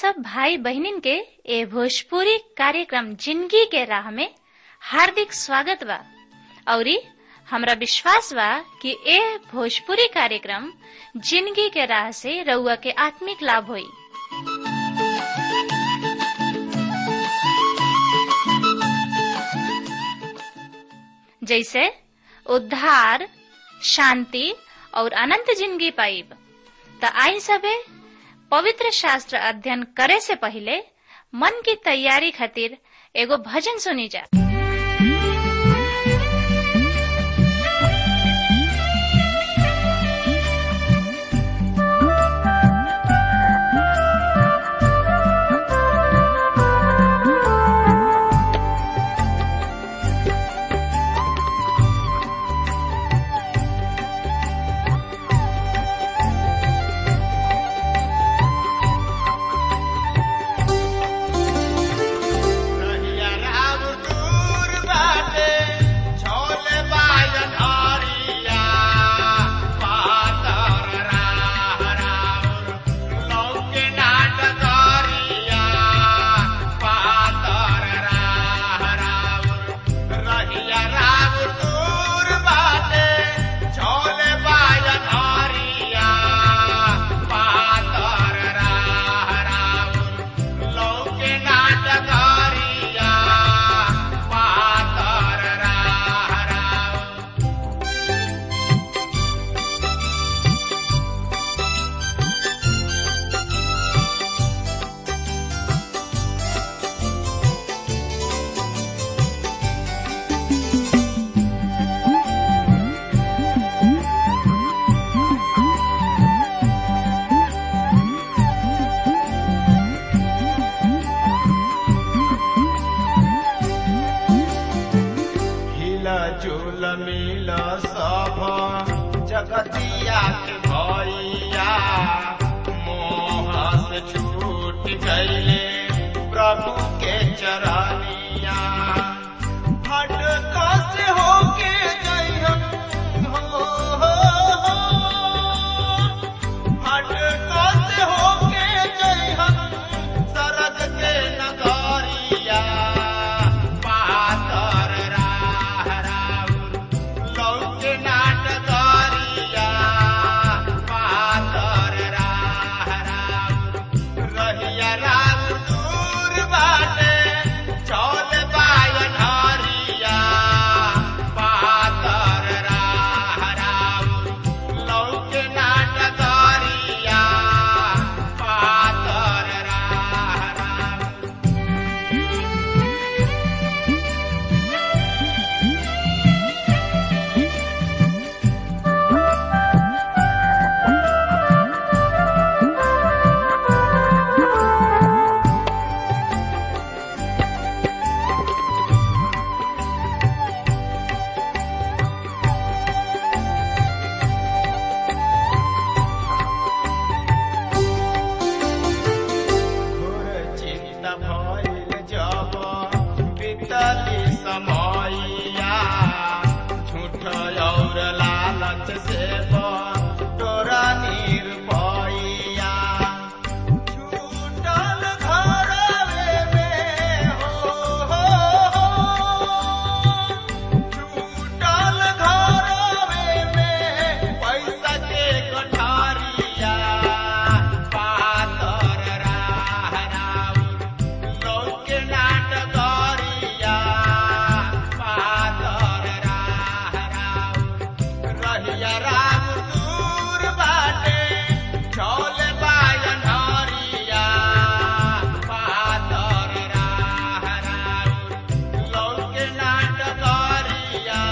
सब भाई बहनिन के ए भोजपुरी कार्यक्रम जिंदगी के राह में हार्दिक स्वागत बा औरी हमरा विश्वास बा कि ए भोजपुरी कार्यक्रम जिंदगी के राह से रउआ के आत्मिक लाभ होई जैसे उद्धार शांति और अनंत जिंदगी पाइब त आई सबे पवित्र शास्त्र अध्ययन करे से पहले मन की तैयारी खातिर एगो भजन सुनी जा रहिया राम दूर बाटे, छोले बाजन हरिया। पातर राह राउर, लौके नाट करिया। पातर राह राउर, रहिया राम दूर बाटे, छोले बाजन हरिया। पातर राह राउर, लौके नाटकारिया पातर राह राउर हिला झूल मिल सब जगतिया के भैया मोह से छूट गईले प्रभु के चरनिया हट से होके जइहन हो, हो, हो। हट से होके जइहन सरग के नगरिया पातर राह राउर लौके नाटकरिया पातर राह राउर रहिया राउर दूर बाटे चौल बायन हरिया पातर राह राउर लौके नाटकरिया पातर राह राउर घोर चिंता भइल जब बीतली समयया झूठ और लालच से तोरा निरपैया छूटल घरवे में हो, हो, हो। छूटल घरवे में पैसा के गठारिया पातर राह राउर लौके नाटकरिया पातर राह राउर रहिया राम दूर बाटे चौल बायन हरिया पातर राह राउर लौके नाटकरिया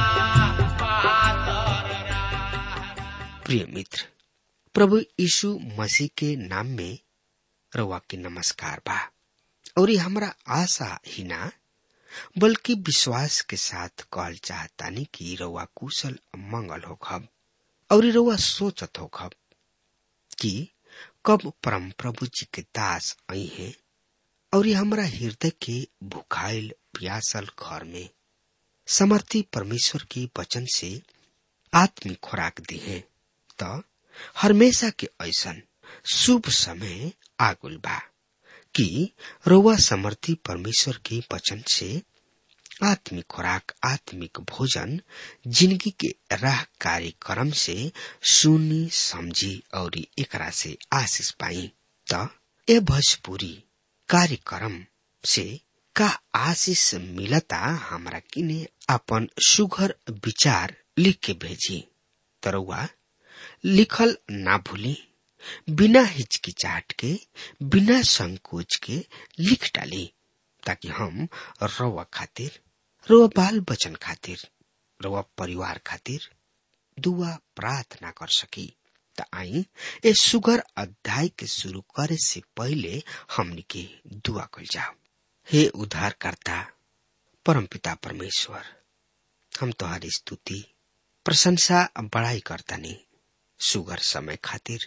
पातर राह प्रिय मित्र प्रभु यीशु मसीह के नाम में रवा के नमस्कार बा और ये हमरा आशा ही ना बल्कि विश्वास के साथ कहल चाहतानी कि रवा कुशल मंगल हो खब और रवा सोचत हो खब कि कब परम प्रभु जी के दास आई है और ये हमरा हृदय के भुखाइल प्यासल घर में समर्थी परमेश्वर की वचन से आत्मिक खुराक दी है त हमेशा के ऐसन शुभ समय आगुल बा कि रउआ समर्थी परमेश्वर के वचन से आत्मिक खुराक आत्मिक भोजन जिंदगी के राह कार्यक्रम से सुनी समझी और एकरा से आशीष पाई त ए भोजपुरी कार्यक्रम से का आशीष मिलता हमरा किने अपन सुघर विचार लिख के भेजी तरौआ लिखल ना भूली बिना हिचकिचाहट के बिना संकोच के लिख डाली ताकि हम रउआ खातिर रउआ बाल बचन खातिर रउआ परिवार खातिर दुआ प्रार्थना कर सकी त आई ए सुगर अध्याय के शुरू करे से पहले हमनी के दुआ कल जाओ हे उद्धारकर्ता परमपिता परमेश्वर हम तुम्हारी स्तुति प्रशंसा बड़ाई करता नहीं सुगर समय खातिर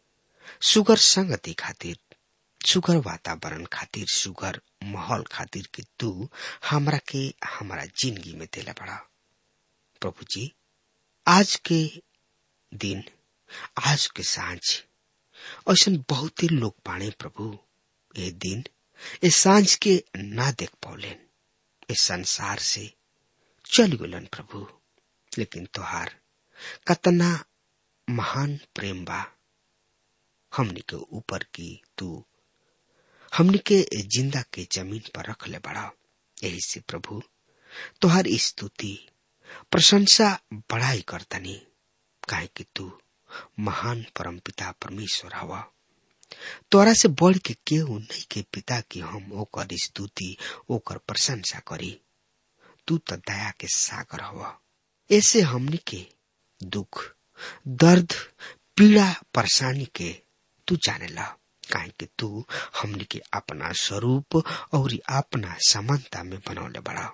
सुगर संगति खातिर सुगर वातावरण खातिर सुगर माहौल खातिर कि तू हमरा के हमारा जिंदगी में दिला बड़ा प्रभु जी आज के दिन आज के सांझ ऐसा बहुत ही लोग पाने प्रभु ये दिन ये सांझ के ना देख पौलेन इस संसार से चल गुलन प्रभु लेकिन तोहार कतना महान प्रेम बा हमनी के ऊपर की तू हमनी के जिंदा के जमीन पर रख ले बड़ा यही से प्रभु तोहार स्तुति प्रशंसा बड़ाई करतनी काहे कि तू महान परम पिता परमेश्वर हवा तोरा से बढ़ के केहू नहीं के पिता की हम ओकर स्तुति ओकर प्रशंसा करी तू तो दया के सागर हवा ऐसे हमनी के दुख दर्द पीड़ा परेशानी के तू जाने ला काहे कि तू हमनी के अपना स्वरूप और अपना समानता में बनौले बड़ा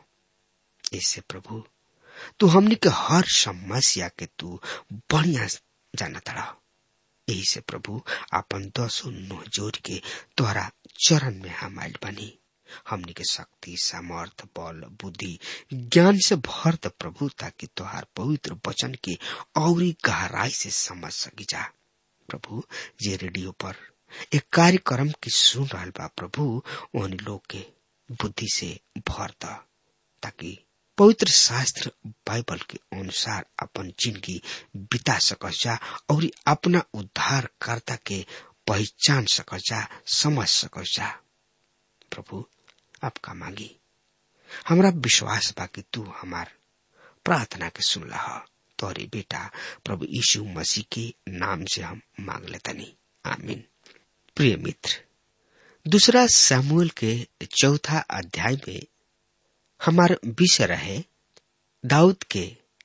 ऐसे प्रभु तू हमनी के हर समस्या के तू बढ़िया जाना तड़ा यही से प्रभु अपन दसो नो जोड़ के तोहरा चरण में हम आयल बनी हमनी के शक्ति सामर्थ बल बुद्धि ज्ञान से भर द प्रभु ताकि तोहार पवित्र वचन के और गहराई से समझ सकी जा प्रभु जे रेडियो पर एक कार्यक्रम की सुन रहा बा प्रभु उन लोग के बुद्धि से भर द ताकि पवित्र शास्त्र बाइबल के अनुसार अपन जिंदगी बिता सकस जा और अपना उद्धार कर्ता के पहचान सकस जा समझ सकस जा प्रभु आपका मांगी हमरा विश्वास बा कि तू हमार प्रार्थना के सुन लहा तोरे बेटा प्रभु यीशु मसीह के नाम से हम मांग लेतनी आमीन प्रिय मित्र दूसरा सामुएल के चौथा अध्याय में हमार विषय रहे दाऊद के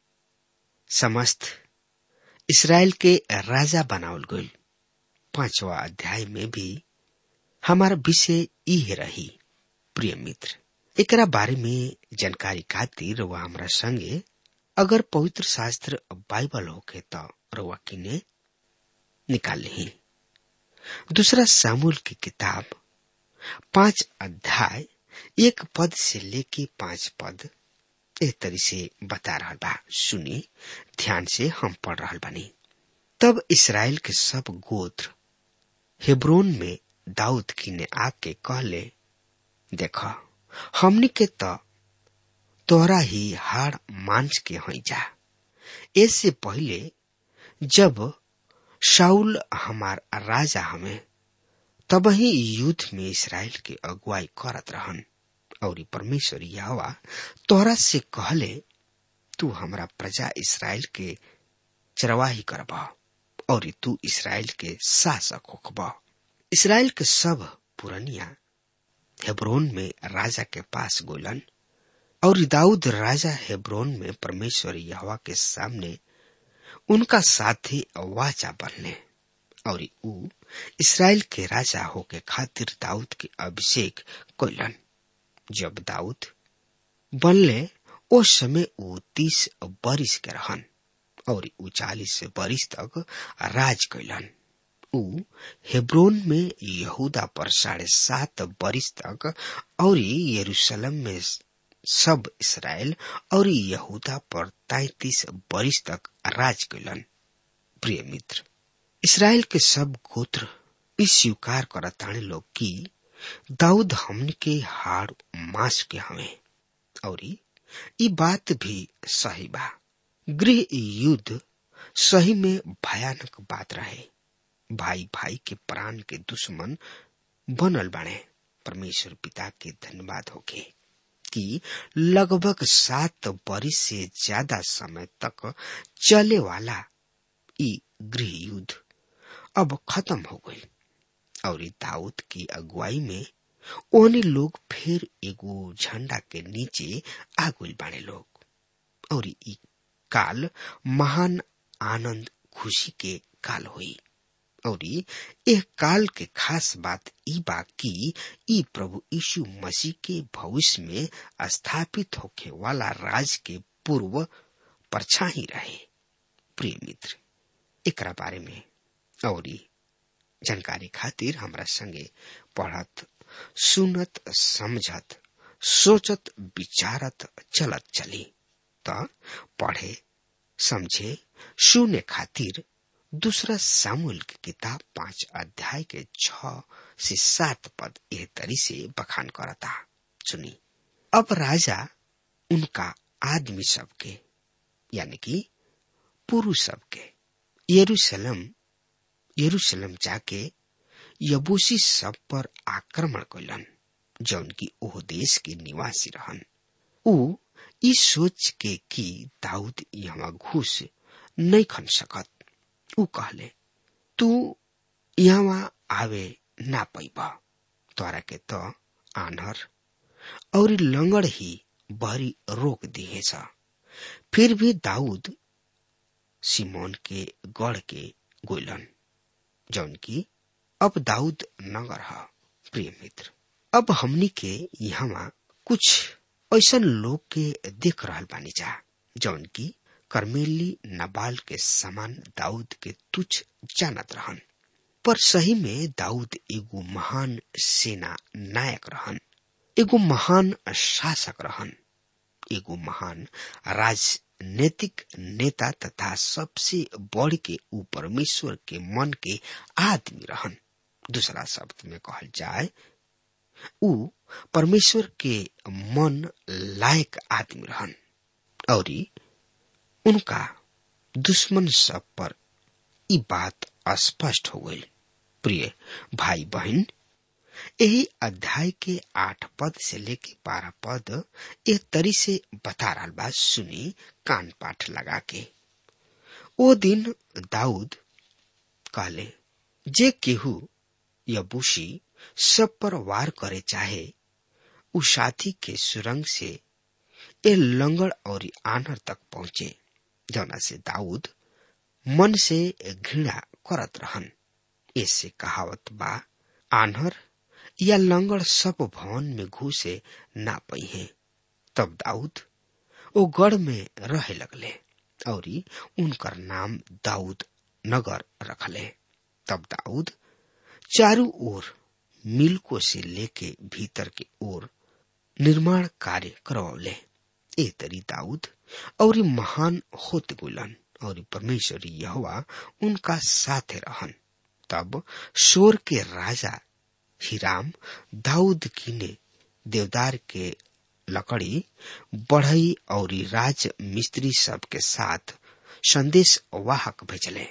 समस्त इसराइल के राजा बनावल गईल पांचवा अध्याय में भी हमार विषय ई रही प्रिय मित्र एकरा बारे में जानकारी खातिर वह हमरा संगे अगर पवित्र शास्त्र बाइबल होके तो रउआ किने निकाल ली दूसरा सामूल की किताब पांच अध्याय एक पद से लेके पांच पद ए तरी से बता रहा बा सुनी ध्यान से हम पढ़ रहा बानी तब इसराइल के सब गोत्र हेब्रोन में दाऊद की ने आके कहले देख हमनी के तो तोरा ही हाड़ मांस के हई जा इससे पहले जब शाउल हमार राजा हमें तब ही युद्ध में इसराइल के अगुवाई करत रहन और परमेश्वर यहोवा तोहरा से कहले तू हमरा प्रजा इसराइल के चरवाही करबा और तू इसराइल के शासक होखबा इसराइल के सब पुरनिया हेब्रोन में राजा के पास गोलन और दाऊद राजा हेब्रोन में परमेश्वर यहोवा के सामने उनका साथी वाचा बनले और ऊ इसराइल के राजा होके खातिर दाऊद के अभिषेक कैलन जब दाऊद बनले उस समय ऊ तीस बरिस के रहन और ऊ चालीस बरिस तक राज कैलन ऊ हेब्रोन में यहूदा पर साढ़े सात बरिस तक और यरूशलेम में सब इसराइल और यहूदा पर तैतीस बरिस तक राज कैलन प्रिय मित्र इसराइल के सब गोत्र इस स्वीकार करताने लोग की दाऊद हमन के हाड़ मास के हवे और ई बात भी सही बा गृह युद्ध सही में भयानक बात रहे भाई भाई के प्राण के दुश्मन बनल बने परमेश्वर पिता के धन्यवाद होके कि लगभग सात बरिस से ज्यादा समय तक चले वाला ई गृह युद्ध अब खत्म हो गई और दाऊद की अगुवाई में ओने लोग फिर एगो झंडा के नीचे आ गइल बाने लोग और ई काल महान आनंद खुशी के काल हुई और यह काल के खास बात ई बा कि ई प्रभु यीशु मसीह के भविष्य में स्थापित होखे वाला राज के पूर्व परछाई रहे प्रिय मित्र एकरा बारे में और जानकारी खातिर हमरा संगे पढ़त सुनत समझत सोचत विचारत चलत चली त पढ़े समझे सुने खातिर दूसरा सामूल की किताब पांच अध्याय के छ से सात पद एह तरी से बखान करता सुनी अब राजा उनका आदमी सबके यानी कि पुरुष सबके यरूशलेम यरूशलेम जाके यबूसी सब पर आक्रमण कैलन जौन की ओह देश के निवासी रहन ऊ ई सोच के कि दाऊद यहाँ घुस नहीं खन सकत ऊ कहले तू यहाँ आवे ना पैब तोरा के तो आन्हर और लंगड़ ही बहरी रोक दिएछ फिर भी दाऊद सिमोन के गढ़ के गोलन जौन की अब दाऊद नगर ह प्रिय मित्र अब हमनी के यहाँ कुछ ऐसन लोग के देख रहल बानी जा जौन की कर्मेली नबाल के समान दाऊद के तुच्छ जानत रहन पर सही में दाऊद एगो महान सेना नायक रहन एगो महान शासक रहन एगो महान राजनीतिक नेता तथा सबसे बढ़ के ऊ परमेश्वर के मन के आदमी रहन दूसरा शब्द में कहल जाए ऊ परमेश्वर के मन लायक आदमी रहन और उनका दुश्मन सब पर ई बात स्पष्ट हो गई प्रिय भाई बहन यही अध्याय के आठ पद से लेके बारह पद एक तरी से बता रहा बात सुनी कान पाठ लगा के ओ दिन दाऊद कहले जे केहू यबूसी सब पर वार करे चाहे उ साथी के सुरंग से ए लंगड़ और आनर तक पहुंचे जौना से दाऊद मन से घृणा करत रहन इससे कहावत बा आन्हर या लंगड़ सब भवन में घुसे ना पही तब दाऊद ओ गढ़ में रहे लगले और उनकर नाम दाऊद नगर रखले तब दाऊद चारू ओर मिल्को से लेके भीतर के ओर निर्माण कार्य करवले ए तरी दाऊद और महान होत गुलन और परमेश्वर यहोवा उनका साथे रहन तब शोर के राजा हिराम दाऊद किने देवदार के लकड़ी बढ़ई और राज मिस्त्री सब के साथ संदेश वाहक भेजले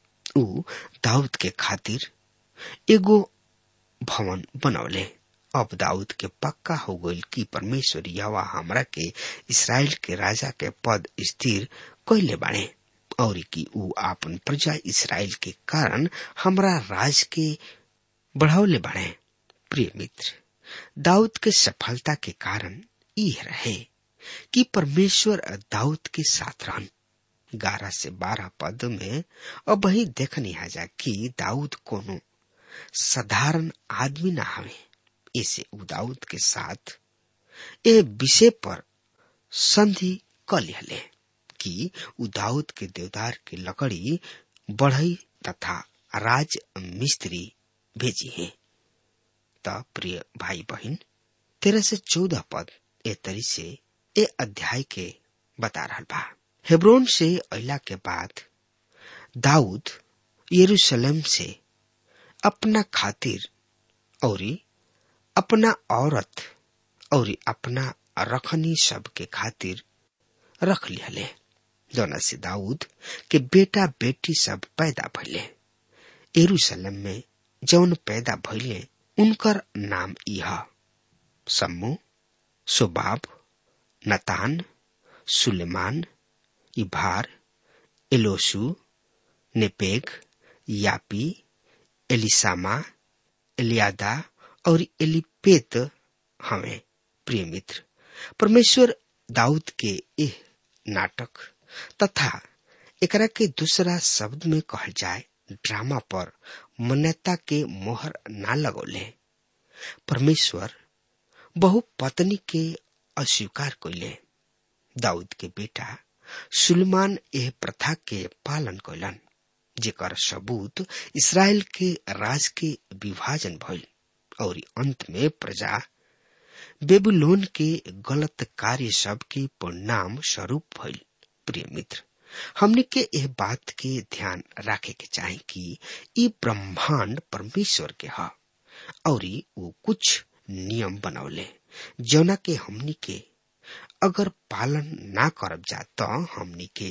ऊ दाऊद के खातिर एगो भवन बनौले अब दाऊद के पक्का हो गई कि परमेश्वर यवा हमरा के इसराइल के राजा के पद स्थिर कैले बाणे और कि ऊ आपन प्रजा इसराइल के कारण हमरा राज के बढ़ावले बाणे प्रिय मित्र दाऊद के सफलता के कारण यह रहे कि परमेश्वर दाऊद के साथ रहन ग्यारह से बारह पद में अब वही देखनी जा कि दाऊद कोनो साधारण आदमी ना हवे इसे उ दाऊद के साथ ए विषय पर संधि क लिहले कि उ दाऊद के देवदार के लकड़ी बढ़ई तथा राज मिस्त्री भेजी है त प्रिय भाई बहन तेरह से चौदह पद ए तरी से ए अध्याय के बता रहा बा हेब्रोन से अला के बाद दाऊद यरूशलेम से अपना खातिर और अपना औरत और अपना रखनी सब के खातिर रख लिहले जौना से दाऊद के बेटा बेटी सब पैदा भइले एरूशलेम में जौन पैदा भइले उनकर नाम यह सम्मू सोबाब नतान सुलेमान इभार एलोसु नेपेग यापी एलिसामा एलियादा और एलिपेत हमें प्रिय मित्र परमेश्वर दाऊद के एह नाटक तथा एकरा के दूसरा शब्द में कहल जाए ड्रामा पर मान्यता के मोहर ना लगौले परमेश्वर बहु पत्नी के अस्वीकार कैले दाऊद के बेटा सुलेमान एह प्रथा के पालन कैलन जेकर सबूत इसराइल के राज के विभाजन भइल और अंत में प्रजा बेबुलोन के गलत कार्य सब के परिणाम स्वरूप भइल प्रिय मित्र हमने के यह बात के ध्यान रखे के चाहे कि ई ब्रह्मांड परमेश्वर के ह और वो कुछ नियम बनौले जौना के हमनी के अगर पालन ना करब जा तो हमनी के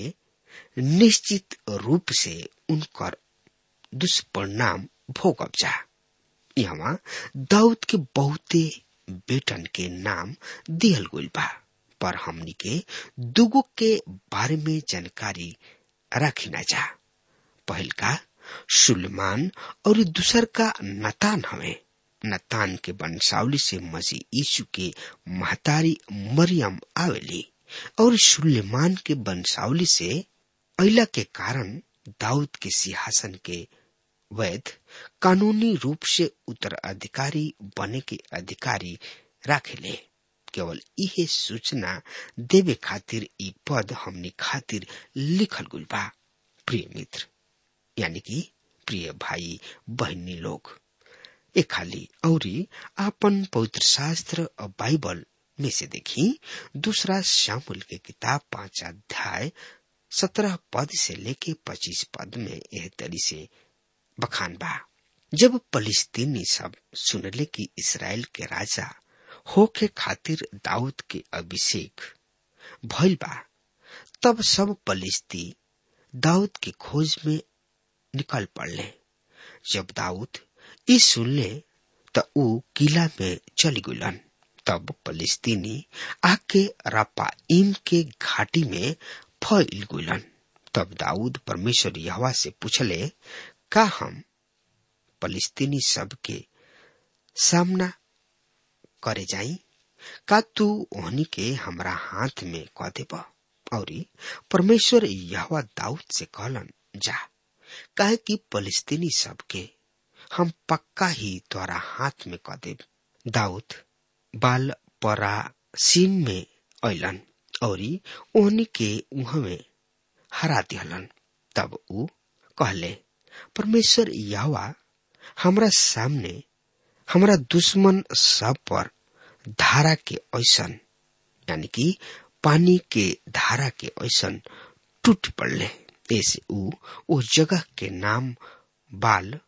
निश्चित रूप से उनकर दुष्परिणाम भोगब जा यहाँ दाऊद के बहुते बेटन के नाम दिहल गइल बा पर हमनी के दुगो के बारे में जानकारी रखी ना जा पहल का सुलेमान और दूसर का नतान हवे नतान के वंशावली से मसीह यीशु के महतारी मरियम आवेली और सुलेमान के वंशावली से अला के कारण दाऊद के सिंहासन के वैध कानूनी रूप से उत्तराधिकारी बने के अधिकारी राखेले केवल इहे सूचना देवे खातिर ई पद हमनी खातिर लिखल गुल बा प्रिय मित्र यानी कि प्रिय भाई बहनी लोग ए खाली औरी आपन पवित्र शास्त्र और बाइबल में से देखी दूसरा शामुल के किताब पांच अध्याय सत्रह पद से लेके पच्चीस पद में यह तरी से बखान बा जब फलिस्तीनी सब सुनले कि इसराइल के राजा होके खातिर दाऊद के अभिषेक भइल बा तब सब फलिस्ती दाऊद के खोज में निकल पड़ले जब दाऊद ई सुनले त ऊ किला में चली गुलन तब फलिस्तीनी आके रापाइम के घाटी में फैल गुलन तब दाऊद परमेश्वर यहवा से पूछले का हम फलिस्तीनी सब के सामना करे जाई का तू ओहनी के हमरा हाथ में कह देब और परमेश्वर यहवा दाऊद से कहलन जा काहे कि फलिस्तीनी सब के हम पक्का ही तोरा हाथ में कह देब दाऊद बाल परासीम में अलन और ओहनी के उह में हरा दिहलन तब ऊ कहले परमेश्वर यावा हमरा सामने हमरा दुश्मन सब पर धारा के ऐसन यानी कि पानी के धारा के ऐसन टूट पड़ले ऐसे ऊ उस जगह के नाम बाल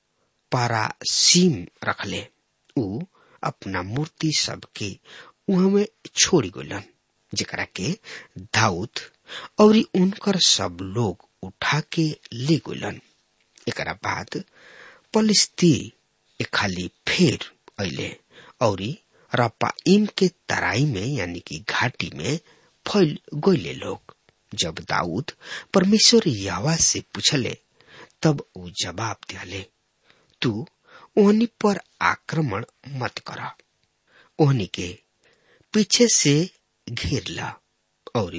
पारासीम रखले ऊ अपना मूर्ति सब के उह में छोड़ी गलन जेकरा के दाऊद और उनकर सब लोग उठा के ले गलन एकरा बाद पलिस्ती खाली फेर अले और रपाइम के तराई में यानी कि घाटी में फैल गईले लोग जब दाऊद परमेश्वर यावा से पूछले तब वो जवाब दिले तू ओहनी पर आक्रमण मत कर ओहनी के पीछे से घेर ला और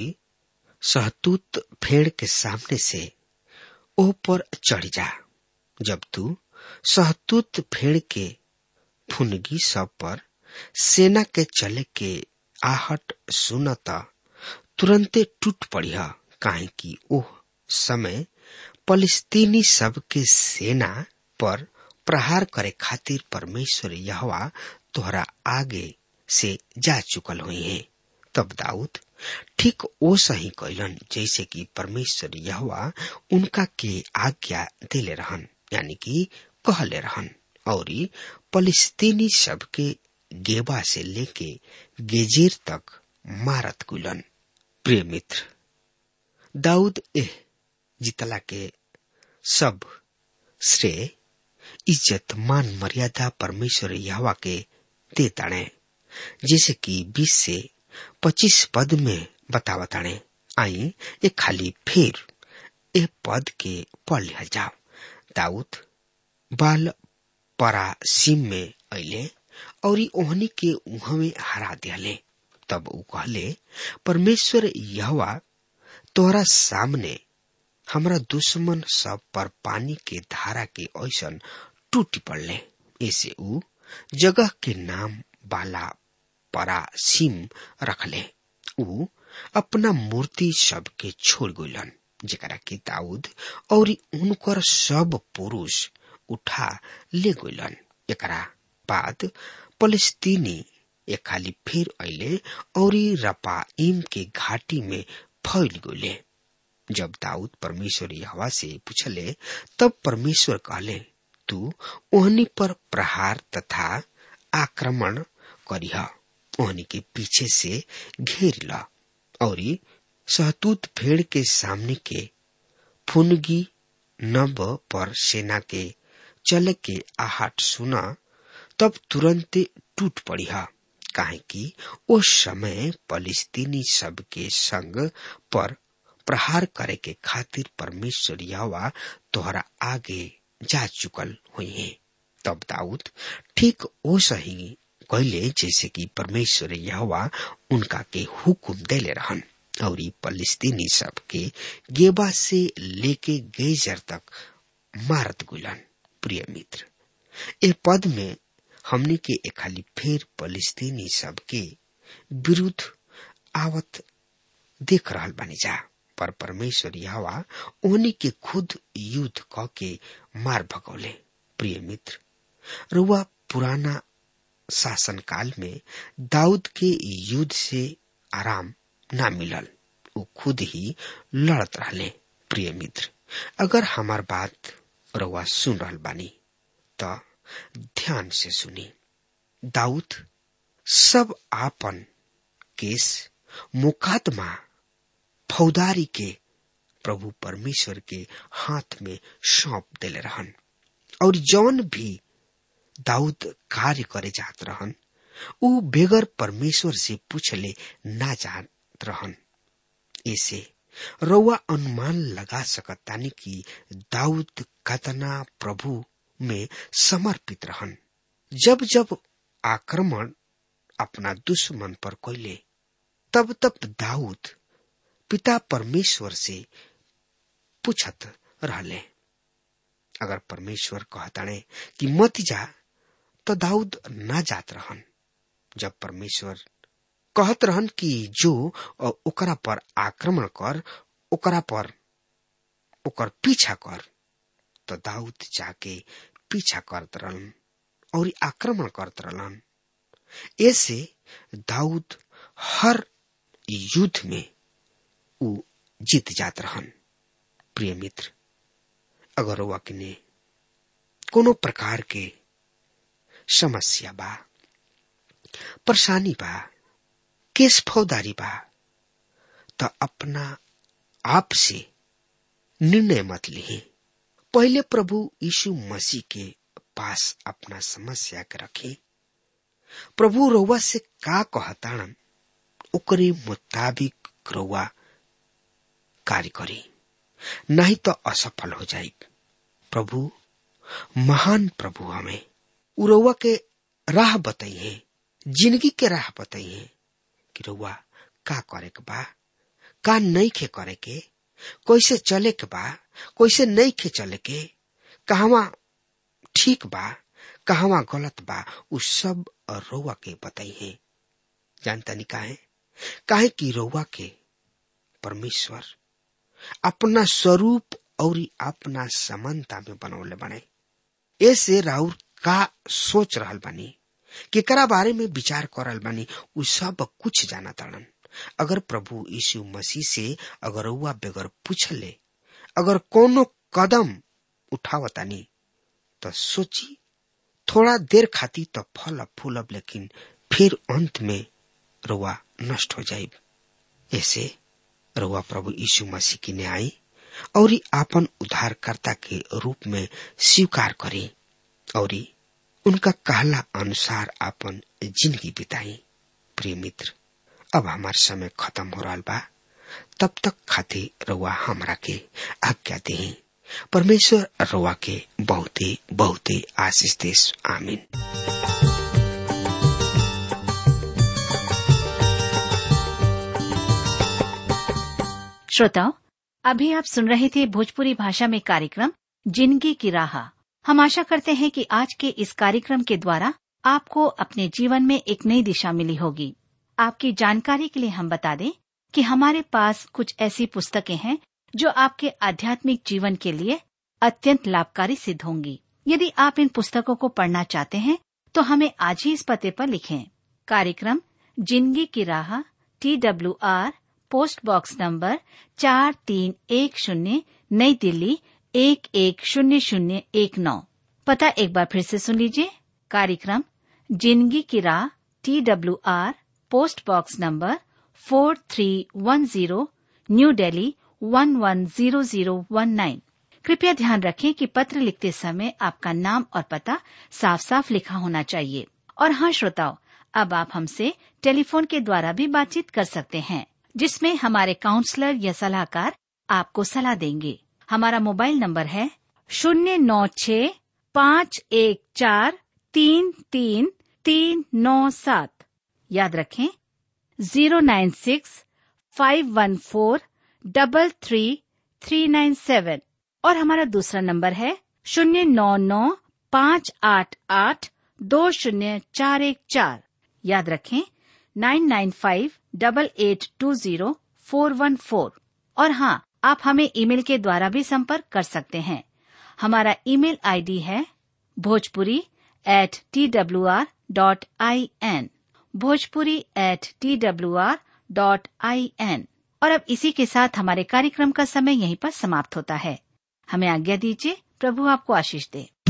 सहतूत फेड़ के सामने से ओ पर चढ़ जा जब तू सहतूत फेड़ के फुनगी सब पर सेना के चले के आहट सुनता तुरंते टूट पड़िया काहे कि ओह समय फलिस्तीनी सब के सेना पर प्रहार करे खातिर परमेश्वर यहवा तोहरा आगे से जा चुकल हुई है तब दाऊद ठीक ओ सही कैलन जैसे कि परमेश्वर यहवा उनका के आज्ञा दिले रहन यानी कि कहले रहन और फलिस्तीनी सब के गेबा से लेके गेजेर तक मारत गुलन प्रिय मित्र दाऊद एह जितला के सब श्रेय इज्जत मान मर्यादा परमेश्वर यहवा के दे ताणे जैसे कि बीस से पच्चीस पद में बतावा ताणे आई ये खाली फिर ए पद के पढ़ लिया जाओ दाऊद बाल परासीम में अले और ओहनी के उहमे हरा दियाले तब ऊ कहले परमेश्वर यहवा तोहरा सामने हमरा दुश्मन सब पर पानी के धारा के ऐसन टूट पड़ले ऐसे ऊ जगह के नाम बाला परासीम रखले ऊ अपना मूर्ति सब के छोड़ गइलन जेकरा के दाऊद और उनकर सब पुरुष उठा ले गइलन एकरा बाद फलस्तीनी एक खाली फिर अले और रपाइम के घाटी में फैल गइले जब दाऊद परमेश्वर हवा से पूछले तब परमेश्वर कहले तू ओहनी पर प्रहार तथा आक्रमण करिह ओहनी के पीछे से घेर ला और सहतूत भेड़ के सामने के फुनगी नब पर सेना के चले के आहट सुना तब तुरंत टूट पड़िहा काहे कि उस समय फलिस्तीनी सब के संग पर प्रहार करे के खातिर परमेश्वर यहोवा तोहरा आगे जा चुकल हुई है तब दाऊद ठीक ओ सही कहले जैसे कि परमेश्वर यहोवा उनका के हुकुम देले रहन और फलिस्तीनी सब के गेबा से लेके गेजर तक मारत गुलन प्रिय मित्र ए पद में हमने के एक खाली फिर फलिस्तीनी सब के विरुद्ध आवत देख रहल बानी जा पर परमेश्वर यहोवा उन्हीं के खुद युद्ध क के मार भगौले प्रिय मित्र रुआ पुराना शासन काल में दाऊद के युद्ध से आराम ना मिलल वो खुद ही लड़त रहले प्रिय मित्र अगर हमार बात रुआ सुन रहल बानी तो ध्यान से सुनी दाऊद सब आपन केस मुकादमा फौदारी के प्रभु परमेश्वर के हाथ में सौंप देले रहन और जौन भी दाऊद कार्य करे जात रहन ऊ बेगर परमेश्वर से पूछले ना जात रहन ऐसे रउआ अनुमान लगा सकतानी कि दाऊद कतना प्रभु में समर्पित रहन जब जब आक्रमण अपना दुश्मन पर कोयले तब तब दाऊद पिता परमेश्वर से पूछत रहले अगर परमेश्वर कहताणे कि मत जा तो दाऊद ना जात रहन जब परमेश्वर कहत रहन कि जो ओकरा पर आक्रमण कर ओकरा पर ओकर पीछा कर तो दाऊद जाके पीछा करत रहन और आक्रमण करत रहलन ऐसे दाऊद हर युद्ध में ऊ जीत जात रहन प्रिय मित्र अगर वकने कोनो प्रकार के समस्या बा परेशानी बा केस फौदारी बा तो अपना आप से निर्णय मत लिहे पहले प्रभु यीशु मसीह के पास अपना समस्या के रखे प्रभु रउआ से का कहताणन ओकरे मुताबिक रउआ कार्य करी नहीं तो असफल हो जाए प्रभु महान प्रभु हमें उरउआ के राह बताइए जिंदगी के राह बताइए कि रउआ का करे के बा का नहीं खे करे के कैसे चले के बा कैसे नहीं खे चले के कहवा ठीक बा कहवा गलत बा उ सब रउआ के बताइए जानता नहीं काहे काहे कि रउआ के परमेश्वर अपना स्वरूप और अपना समानता में बनौले बने ऐसे राउर का सोच रहल बानी केकरा बारे में विचार करल बानी उ सब कुछ जाना ताड़न अगर प्रभु यीशु मसीह से अगर रउआ बेगर पूछले अगर कोनो कदम उठावतानी तो सोची थोड़ा देर खाती तो फल फूलब लेकिन फिर अंत में रुआ नष्ट हो जाये ऐसे रुआ प्रभु यीशु मसीह की ने आई और आपन उद्धारकर्ता के रूप में स्वीकार करे और उनका कहला अनुसार आपन जिंदगी बिताई प्रिय मित्र अब हमार समय खत्म हो रहा बा तब तक खातिर रुआ हमरा के आज्ञा दे परमेश्वर रुआ के बहुते बहुते आशीष देश आमीन श्रोताओं अभी आप सुन रहे थे भोजपुरी भाषा में कार्यक्रम जिंदगी की राह हम आशा करते हैं कि आज के इस कार्यक्रम के द्वारा आपको अपने जीवन में एक नई दिशा मिली होगी आपकी जानकारी के लिए हम बता दें कि हमारे पास कुछ ऐसी पुस्तकें हैं जो आपके आध्यात्मिक जीवन के लिए अत्यंत लाभकारी सिद्ध होंगी यदि आप इन पुस्तकों को पढ़ना चाहते हैं तो हमें आज ही इस पते पर लिखें कार्यक्रम जिंदगी की राह T W R post box number चार तीन एक शून्य नई दिल्ली एक एक शून्य शून्य एक नौ पता एक बार फिर से सुन लीजिए कार्यक्रम जिंदगी की राह T W R post box number four three one zero new Delhi one one zero zero one nine कृपया ध्यान रखें कि पत्र लिखते समय आपका नाम और पता साफ साफ लिखा होना चाहिए और हाँ श्रोताओं अब आप हमसे टेलीफोन के द्वारा भी बातचीत कर सकते हैं जिसमें हमारे काउंसलर या सलाहकार आपको सलाह देंगे हमारा मोबाइल नंबर है शून्य नौ छ पाँच एक चार तीन तीन तीन नौ सात याद रखें zero nine six five one four double three three nine seven और हमारा दूसरा नंबर है शून्य नौ नौ पाँच आठ आठ दो शून्य चार एक चार याद रखें nine nine five double eight two zero four one four और हाँ आप हमें ईमेल के द्वारा भी संपर्क कर सकते हैं हमारा ईमेल आईडी है Bhojpuri at T W R dot I N Bhojpuri at T W R dot I N और अब इसी के साथ हमारे कार्यक्रम का समय यहीं पर समाप्त होता है हमें आज्ञा दीजिए प्रभु आपको आशीष दे